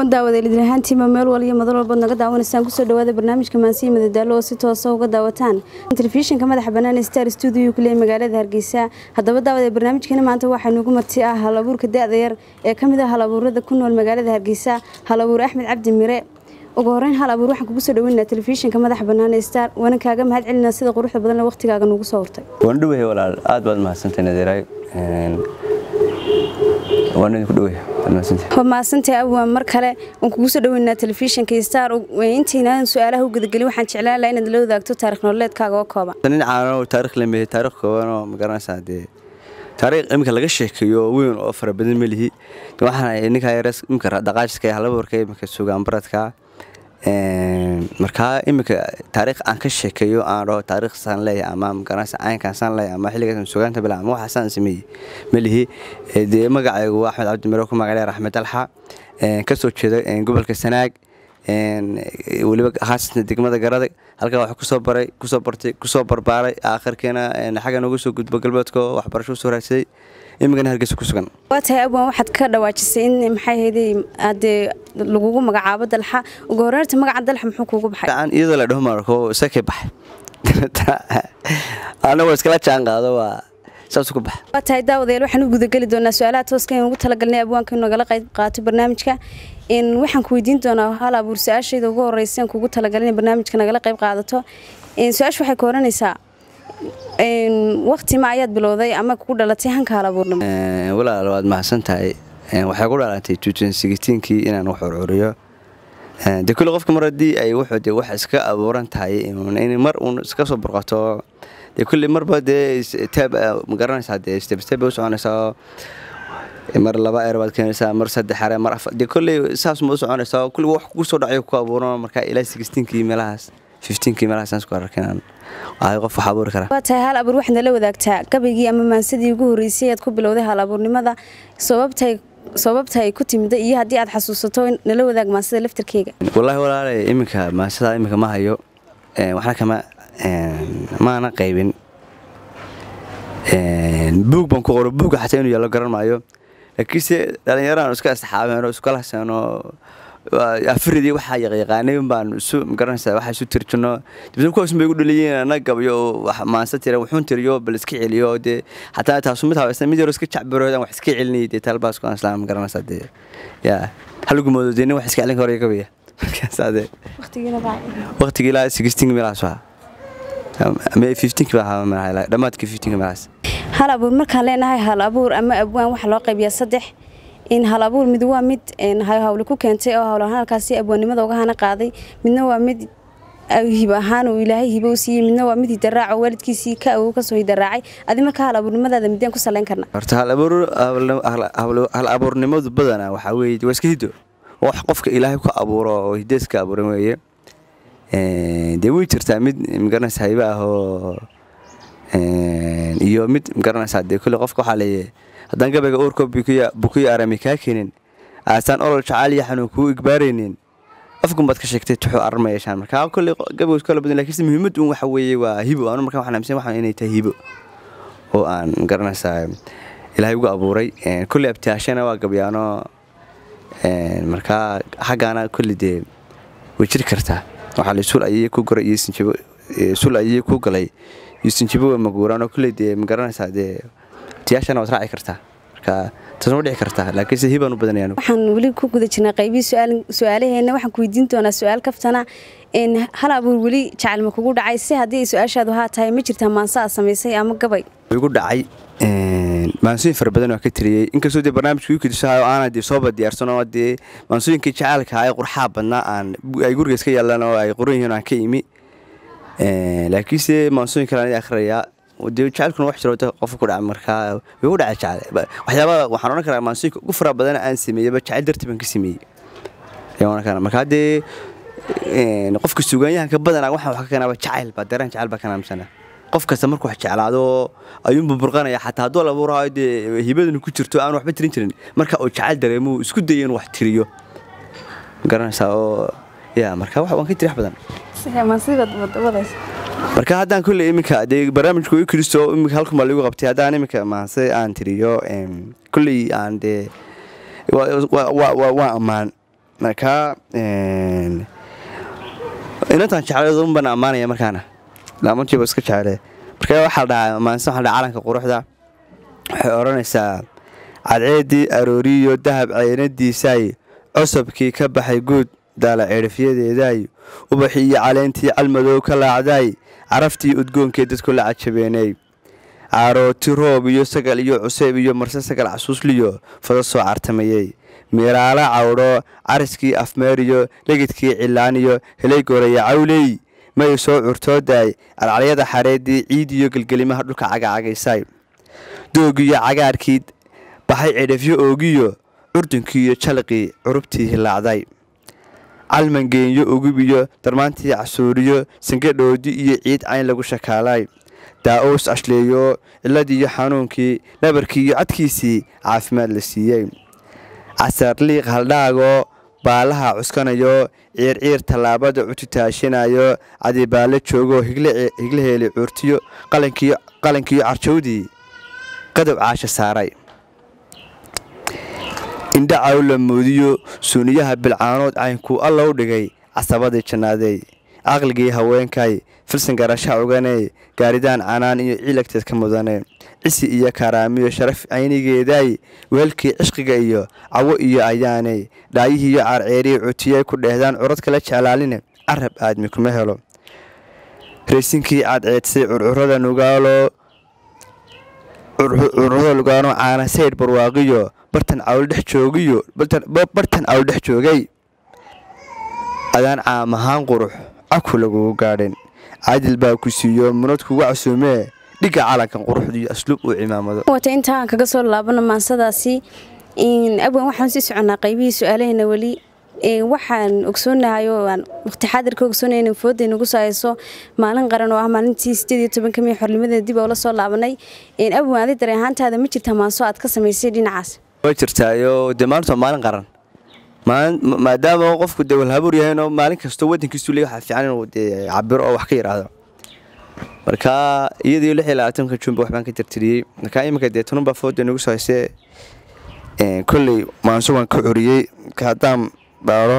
haboon daawadeelid ahaantiima meel wal iyo madal walbaad naga daawanaysaan kusoo dhawaada barnaamijka maansiya madadaalo oo si toosa uga daawataan telefishinka madaxa bannaan star stuudio ku leeyahy magaalada hargeysa haddaba daawade barnaamijkeena maanta waxaa nugu marti ah hal abuurka da-da yar ee ka mid ah hal abuurada ku nool magaalada hargeysa hal abuur axmed cabdi mire ugu horeyn hal abuur waxaan kugu soo dhaweynaa telefishinka madaxa bannaan ee star waana kaaga mahad celinaa sida quruxda badan ee waqtigaaga nugu soo hortay waan dhowahay walaal aad baad mahadsantay nadeeraay waan idinku dhowahay waad mahadsantay waa mahadsantahay abwaan mar kale waan kugu soo dhaweynaa telefishinka star intaynaan su-aalaha u gudagelin waxaan jeclaan lahaa inaad la wadaagto taarikh nololeedkaaga oo kooban nin caano taarikh lemeeyey taarikh kooban oo ma garanaysaa dee taariikh iminka laga sheekeeyo weyn oo fara badan ma lihi waxaan ninkaa yarees iminka dhaqaajiska halaba warka iminka sugaan baradka markaa iminka taariikh aan ka sheekeeyo aan dhaho taariikh saan leeyahay ama magaranaysa caynkaan saan leeyahay ama xilligaas sugaanta bila ama waxa saan sameeyey ma lihi dee magacaygu waa axmed cabdi miro ku magacleer axmed alxa ka soo jeeda gobolka sanaag weliba haasatan degmada garadag halkaa wax kusoo baray kusoo bartay kusoo barbaaray aakhirkiina xagga noogu soo gudbo galbeedka waxbarasho usoo raadsaday imikana hargeysa ku sugan waa tahay abwaan waxaad ka dhawaajisay in maxay hayday adee lagugu magacaabo dalxa ugu horeerta magaca dalxa muxuu kuugu baxay iyadoo la dhaho marko isakay baxay anagoo iskala jaan qaado waa saas ku baxa waa tahay daawadeel waxaan u gudageli doonaa su-aalaha tooska in ugu talagalnay abwaanka nagala qayb qaato barnaamijka waxaan ku weydiin doonaa hal abuur su-aashayda ugu horeysa aan kugu talagalin in barnaamijka nagala qayb qaadato su-aasha waxay ka oranaysaa wakti ma ayaad bilowday ama kugu dhalatay hanka hal abuurnimo walaal waad mahadsan tahay waxay ku dhalatay kii inaan wax curcuriyo de kulle qofka mar haddii ay wuxuu de wax iska abuuran tahay in mar uun iska soo burqato de kulle marba dee taab ma garanaysaa dee step step bay u soconaysaa mar laba eer baad keenaysaa mar saddex are mar afar dee kolley saas ma u soconaysaa kulli wax kugu soo dhacayo ku abuuran marka ilaa sixteenkii meelahaas fifteenkii meelahaas aan isku arkin waxay qof wax abuuri karaa waa tahay hal abuur waxaad nala wadaagtaa gabaygii ama maansadii ugu horreysay aad ku bilowday hal abuurnimada sababtay sababta ay ku timida iyo haddii aad xasuusato nala wadaag maansada laftarkeyga wallaahi walaalay iminka maansada iminka ma hayo waxna kama maana qaybin buug baan ku qoro buugga xataa inuu yaallo garan maayo laakiinse dhallinyaraan iska asxaabeen oo iskala haseenoo afiridii waxaa yaqyaqaanay baan isu magaranaysaa waxaa isu tirjino dibna kuwaas bay igu dhaliyeen ana gabayo maansa tira wuxuun tiriyo bal iska celiyo dee xataa taasu mid habaysan mid yaro iska jacbaroodan wax iska celinayay dee talbaas ku islaam magaranaysaa dee yaa halgumoodo dee nin wax iska celin karo gabaya markaasaa dee waqtigii ilaa sixteen meelahaas waa dhammaadkii fifteen meelahaas hal abuur markaan leenahay hal abuur ama abwaan waxaa loo qaybiyaa saddex in hal abuur mid waa mid hawle ku keentay oo hawlahaan halkaasi abwaannimada uga hana qaaday midna waa mid hib ahaan uu ilaahay hibo u siiyey midna waa mid hidaraaco waalidkiisii ka awow kasoo hidaraacay adi marka hal abuurnimadaada mideen ku salayn karna horta hal abuurnimadu badana waxaa weeye waa iska hiddo wax qofka ilaahay ku abuuro oo hideeska abuuran weeye dee way jirtaa mid magaranaysa hayba ah oo iyo mid magaranaysaa dee kulle qofka waxaa leeyahay haddaan gabayga uurko bukuya arami kaa keenin aasaan olol jacaal iyo xanuun kuu igbaaraynin afgun baad ka sheegtay tuxuu arma yeeshaan markaa kolley gabaygu iskala badan lakiinse muhiimad un waxa weeye waa hibo anu markaa waxaan aaminsan waxaan inay tahay hibo oo aan magaranaysaa ilaahay ugu abuuray kolley abtiyaashana waa gabyaano markaa xaggaana kolley dee way jiri kartaa waxaa la sul ayay ku goray iyo sinjibo sul ayay ku galay iyo sinjibo waa maguuraan oo kolley dee magaranaysaa dee tiyaashana waad raaci kartaa marka taasma dhici kartaa laakiinse hibaan u badanayaan waxaan weli ku guda jirnaa qaybihii su-aalaheenna waxaan ku weydiin doonaa su-aal kaftana hal abuur weli jacayl ma kugu dhacay si haddii ay su-aashaadu haa tahay ma jirtaa maanso aad samaysay ama gabay igu dhacay maansooyin fara badan waa ka tiriyey inkastoo dee barnaamijka igu kedisahayo aanan dee sooba diyaarsanoo dee maansooyinkii jacaylka ay qurxaa badnaa aan ay guriga iska yaalaan oo ay qoran yihiin aan ka imi laakiinse maansooyin kale aan akhriyaa dee jacaylkuna wax jiro qofka ku dhaca markaa way ku dhaca jacayl waxyaabaa waxaan odhan karaa maansooyinka ugu fara badan aan sameeyeyba jacayl dartii baan ka sameeyey ayaan odhan karaa marka haddee qofka suugaanyahanka badanaa waxaan wax ka keenaaba jacayl baa dareen jacayl baa ka naamsana qof kasta markuu wax jeclaado ayuunbu burqanaya xataa hadduu labuuraayo dee hibadanu ku jirto aan waxba tirin jirin marka uu jacayl dareemo isku dayo inuu wax tiriyo garanaysaa oo ya marka waan ka tiri wax badan marka haddaan kulley iminka dee barnaamijku i kristo iminka halkan baa lagu qabtay haddaan iminka maase aan tiriyo kulley aan dee waa ammaan markaa inantaan jeclay unbaan ammaanaya markaana laamantiiba iska jeclee marka waxaa dhahaa maanse waxaa dhaha calanka quruxda waxay odhanaysaa cadceeddii arooriyo dahab caynadiisaay cosabkii ka baxay guud daala ceedhafyadeedaay ubaxii iyo caleentii calmadow ka laacdaay caraftii udgoonkee dadku la cajabeenay caarooti roob iyo sagal iyo cuseyb iyo marse sagal casuusliyo fada soo cartamayey miiraalo cawdho cariskii afmeeriyo legidkii cilaaniyo helay gooraya cawley may soo curtoodaay calcalyada xareeddii ciid iyo gelgelimaha dhulka cagacagaysay doogiyo cagaarkii baxay cidhafyo oogiyo curdunkiiyo jalqii curubtii hilaacday calmangeenyo ugubiyo darmaantii casuuriyo sangadhoodi iyo ciid cayn lagu shakaalay daa-uus ashleeyo ciladiiyo xanuunkii nabarkii iyo codkiisii caafimaad la siiyey casarliiq haldhaagoo baalaha cuskanayo ciirciir tallaabada cututaashinayo cadibaallo joogoo higlaheeli cuurtiyo qalankiiyo carjawdii qadow caasha saaray indha cawla moodiyo suuniyaha bilcaanood caynkuu alla u dhigay casabadii jannaadey caqligii haweenkay filsan garasha oganey gaaridaan canaan iyo ciilagteed ka mudane cisi iyo karaamiyo sharaf caynigeedaay weelkii cishqiga iyo cawo iyo ayaaney dhaayihiiyo caarceerii cutiyay ku dheehdaan curad kala jeclaaline carab aadmi kuma helo raysinkii cadceedsay curcurada nugaalo curcurada lugaano caana saydh barwaaqiyo bartan cawldhex joogiyo bartan cawldhex joogay adaan caam ahaan qurux caku lagugu gaadhin caadil baa ku siiyo munad kuga casuumee dhiga calankan quruxdiiyo asluub uu cimaamado wata intaan kaga soo laabano maansadaasi abwan waxaan sii soconnaa qaybihii su-aalahayna weli waxaan ogsoonahay oo aan waqti xaadirka ogsoonaya in fooda nagu soo hayso maalin qaran oo ah maalintii sideed iyo tobanka mii xornimadeeda dib oo la soo laabanay abwan adi dareen ahaantaada ma jirtaa maanso aad ka samaysay dhinacaas way jirtaayo dee maalintu waa maalin qaran maadaama qofku dee walhabuur yahayno maalin kastoo wadankiisu le waxaa fiican inuu dee cabiro oo wax ka yidhaahdo marka iyadii lix iyo labaatanka juunba waxbaan ka tirtiriyey marka iminka dee tununbaa fooda nagu soo haysee kolley maanso waan ka curiyey haddaan baaro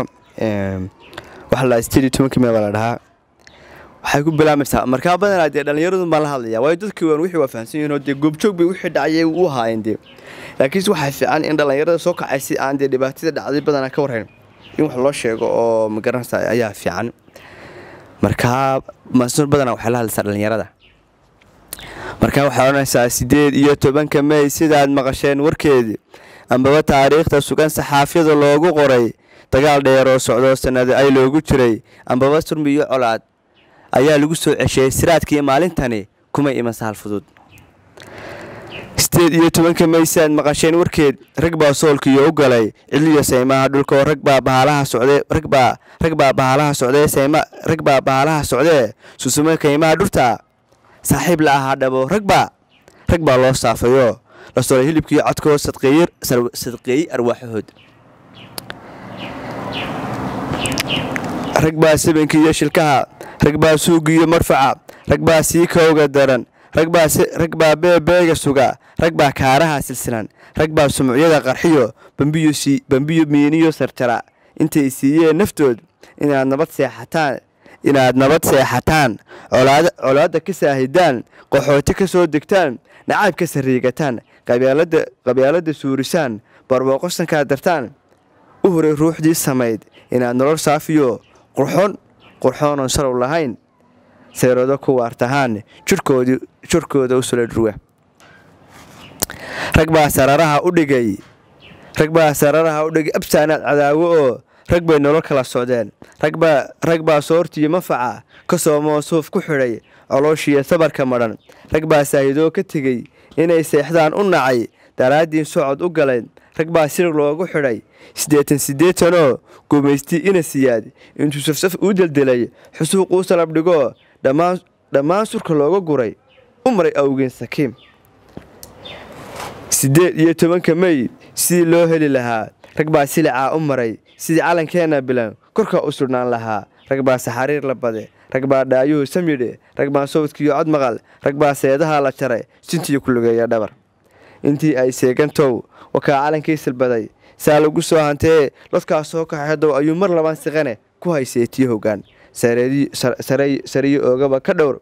waxa la sideed iyo tobankii mee baa la dhahaa waxay ku bilaamaysaa markaa badanaa dee dhallinyaradun baan la hadlayaa waayo dadkii waan wixii waa fahamsan yihinoo dee goobjoog bay wixii dhacayay u ahaayeen dee laakiinse waxaa fiican in dhallinyarada soo kacay si aan dee dhibaatada dhacday badanaa ka warhayn in wax loo sheego oo magaranaysa ayaa fiican markaa maasuur badanaa waxay la hadlaysaa dhallinyarada markaa waxay odhanaysaa sideed iyo tobanka mey sidaad maqasheen warkeedii ambaba taariikhda sugan saxaafyada loogu qoray dagaal dheer oo socdo sannada ay loogu jiray ambaba surmi iyo colaad ayaa lagu soo cesheeyey siraadkii maalintani kuma iman sahal fudud sideed iyo tobanka mey sidaad maqasheen warkeed rag baa soolkiiyo u galay cidliyo saymaha dhulkaoo rag baa bahalaha socdee ragbaa rag baa bahalaha socdee sayma rag baa bahalaha socdee susume kaymaha dhurta saaxiib la ahaa dhabo ragbaa rag baa loo saafayo la solay hilibkiiyo codkoo sadqeeyey arwaaxahood rag baa sabanka iyo shilkaha rag baa suugiiyo marfaca rag baa sii kowga daran rag baa beebeega suga rag baa kaaraha silsilan rag baa sumucyada qarxiyo bambiyo miiniyo sarjara intay siiyeen naftood inaad nabad seexataan inaad nabad seexataan colaadda ka saahidaan qaxooti ka soo degtaan nacaab ka sariigataan qabyaaladda suurisaan barwooqosankaa dartaan u horay ruuxdii samayd inaad nolol saafiyo qurxoon qurxoonon salow lahayn seyrado ku waartahaan jirkooda u sula dhurwa rag baa sararaha u dhigay rag baa sararaha u dhigay absaanaad cadaawo oo rag bay nolol kala socdeen rag baa soortiyo mafaca ka soomoo suuf ku xidhay colooshiiyo sabarka madhan rag baa saahidoo ka tegey inay seexdaan u nacay daraaddiin socod u galeen rag baa sirig loogu xidhay siddeetan siddeetanoo gumaystii ina siyaad intuu safsaf uu deldelay xusuuquu salab dhigoo dhammaan surka looga guray u maray awgeen sakiim siddeed iyo tobanka mey sidii loo heli lahaa rag baa silicaa u maray sidii calankeenna bilan korkaa u sudhnaan lahaa rag baa saxariir la bade rag baa dhaayuhu samyidhe rag baa sawdkiiyo cod maqal rag baa seedaha la jaray sintiyo ku lugeeya dhabar intii ay seegantow wakaa calankii silbaday saa lagu soo hantee lodkaas soo kaxay haddow ayuu mar labaan siqane ku hayseetiyo hoggaan sariyo oogaba ka dhowr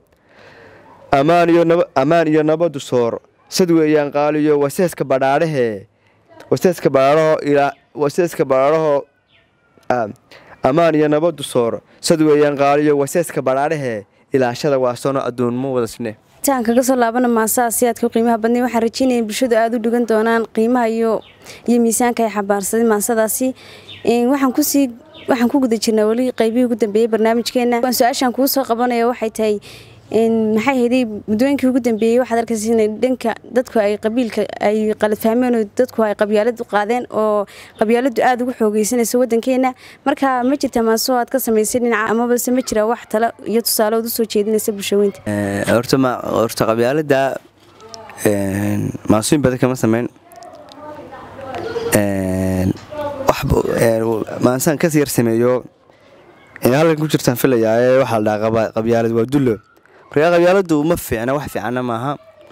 ammaan iyo nabadu soor sad weeyaan qaaliyo waseeska badhaadhahee waseeska badhaadhaho waseeska badhaadhaho ammaan iyo nabadu soor sad weeyaan qaaliyo waseeska badhaadhahee ilaashada waa sono adduunmo wadasne intaan kaga soo laabana maasaha siyaadka qiimaha badnay waxaan rajeynaya in bulshadu aada u dhigan doonaan qiimaha iyo iyo miisaanka ay xabaarsaday maasadaasi waxaan kusii waxaan ku guda jirnaa weli qaybihii ugu dambeeyey barnaamijkeena su-aashaan kuu soo qabanaya waxay tahay maxay hayday muddooyinkii ugu dambeeyey waxaad arkaysa in dhanka dadku ay qabiilka ay qalad fahmeen oo dadku ay qabyaaladu qaadeen oo qabyaaladu aada ugu xoogeysanayso wadankeena marka ma jirta maaso aad ka samaysay dhinaca amabase ma jira wax talo iyo tusaale ood usoo jeedinaysa bulshaweynta horta ma horta qabyaalada maasooyin badan kama sameyn maansaan kas yar sameeyo halkan ku jirtaan filayaa waxaa la dhahaa qabyaalad waa dullo markaa qabyaaladu ma fiicna wax fiicanna maaha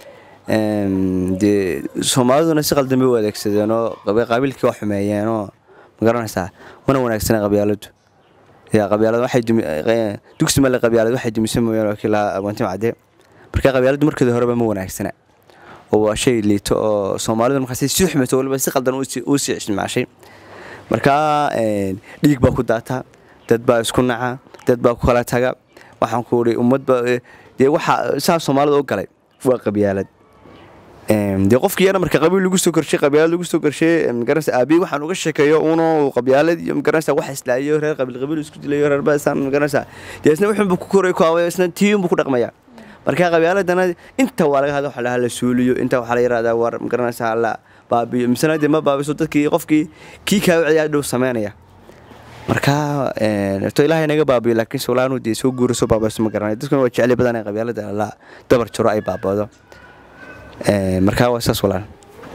dee soomaaliduna si qaldambe u adeegsadeen oo qabiilkii waa xumeeyeen oo magaranaysaa mana wanaagsana qabyaaladu yaa qabyaalad waxay dugsi male qabyaalad waxay dumisay mooyaan oo kii lahaa agwantim cadde markaa qabyaaladu markeeda horeba ma wanaagsana oo waa shay liito oo soomaalidu markaas si xumayso waliba si qaldan uu sii isticmaashay markaa dhiig baa ku daata dad baa isku naca dad baa ku kala taga waxaan ku ii ummadba dee waxa saa soomaalida u galay waa qabyaalad dee qofkii yana marka qabiil lagu soo korshay qabyaalad lagu soo korshay magaranaysa aabihi waxaan uga sheekeeyo uno qabyaalad iyo magaranaysa wax islaayo reer qabiil qabiil isku dilayo reer baasaan magaranaysa dee isna wuxuunbu ku koray ku away isna tiiyunbu ku dhaqmaya marka qabyaaladana inta waa laga hada waxa lahaa la suuliyo inta waxaa la yirahdaa war magaranaysa la baabiyo misana dee ma baabiso dadkii qofkii kii kaa wiciyaa dhow sameynaya marka to ilaahay naga baabiyo laakiin solaanu dee soo guura soo baabayso ma garanay dadkuna waa jecli badan ee qabyaalada la dabar jiro ay baabado marka waa saas walaan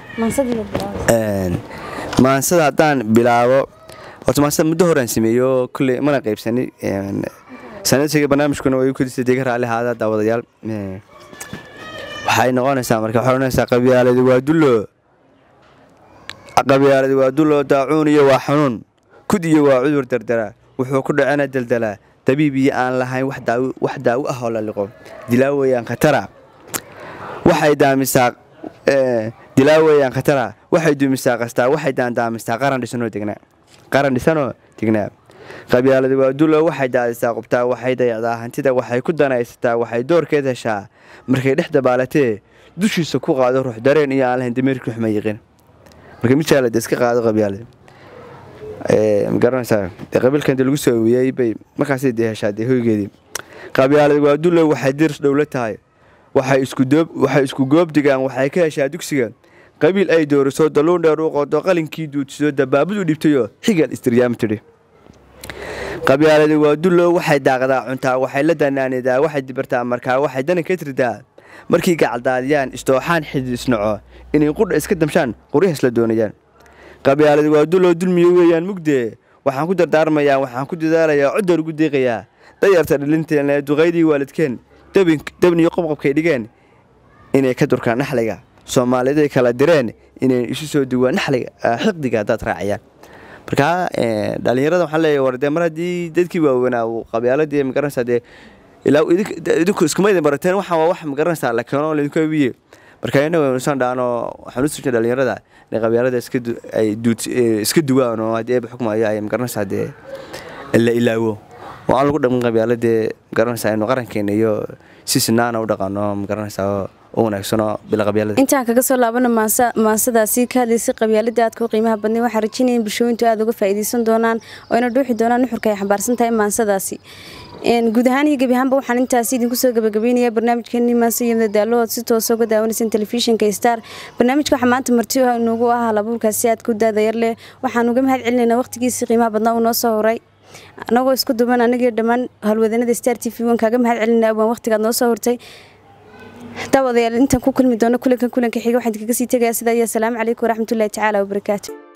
maansada haddaan bilaabo horta maansada muddo horaan sameeyo kulley mana qaybsani sanadsiga barnaamijkuna way kudisa dega raalli haada daawadayaal waxay noqonaysaa marka waxay noqonaysaa qabyaaladi waa dullo qabyaaladi waa dullo daacuun iyo waa xanuun kud iyo waa cudur dardara wuxuu ku dhacena daldalaa dabiib iyo aan lahayn wax daawo ah oo la liqo dilaaweyaan khatara waxay daamisaa dilaaweyaan khatara waxay dumisaa qastaa waxay daandaamisaa qaran dhisanoo degnaa qaran dhisanoo degnaa qabyaaladi waa dullo waxay daadisaa qubtaa waxay dayacdaa hantida waxay ku danaysataa waxay doorkeed heshaa markay dhex dabaalatee dushiisa ku qaado ruux dareen iyo aan lahayn dameerkii xuma yiqin marka mijaala de iska qaado qabyaalad magaranaysaa dee qabiilkan dee lagu soo awiyey bay markaasay dee heshaa dee hoygeedii qabyaalad waa dullo waxay dirs dhowla tahay waxay isku goob digaan waxay ka heshaa dugsiga qabiil ay dooriso dalluun dheer u qodo qalinkii duudsido dabaabadu dhibtayo xigal istiryaam tidhi qabyaaladi waa dullo waxay daaqdaa cuntaa waxay la danaanidaa waxay dibartaa markaa waxay dana ka tirdaa markii gacaldaadiyaan istooxaan xidid isnaco inay qudha iska damshaan qoryahaas la doonayaan qabyaaladi waa dullo dulmiyo weeyaan mugdee waxaan ku dardaarmayaa waxaan ku dadaalayaa coddoor ugu deeqayaa dayarta dhilinteena duqaydii waalidkeen dabniyo qobqobkay dhigeen inay ka durkaan naxliga soomaaliday kala direen inay isu soo duwaan naxliga xiqdiga haddaad raacayaan markaa dhalinyarada waxaan leeyahay war dee mar haddii dadkii waaweynaa uu qabyaaladii magaranaysaa dee ilaa idinku iskuma idin barateen waxaan waa wax magaranaysaa la keeno laydinku abiye marka innaga nusan dhaano waxaan u sujin dhalinyarada inay qabyaalada ay iska duwaan oo haddii eeba xukmayo ay magaranaysaa dee la ilaawo oo aan lagu dhaqmin qabyaaladee magaranaysaa inu qarankeena iyo si sinaana u dhaqano magaranaysaa oo wanaagsano bila qabyaalada intaan kaga soo laabana maasadaasi ka hadlaysay qabyaalada aadka u qiimaha badnay waxaan rajeynaya in bulshooyintu aada uga faa'iidaysan doonaan oo ina dhuuxi doonaan nuxurka ay xambaarsan tahay maasadaasi guud ahaan iyo gebi ahaanba waxaan intaasi idinku soo gabagabeynaya barnaamijkeeni maanse iyo madadaalo ood si toosa uga daawanayseen telefishinka star barnaamijka waxaa maanta marti noogu ah halabuurkaasi aadka u daadayar leh waxaan uga mahad celinaynaa waqtigiisii qiimaha badnaa uu noo soo horay anagoo isku duban anagii dhammaan howlwadanada star t v wan kaaga mahad celinaa waan waqtigaad noo soo hortay daawadayaal intaan ku kulmi doono kulankan kulanka xiga waxaan kaga sii tegayaa sidaa iyo asalaamu calaykum waraxmatullahi tacaala wabarakaatu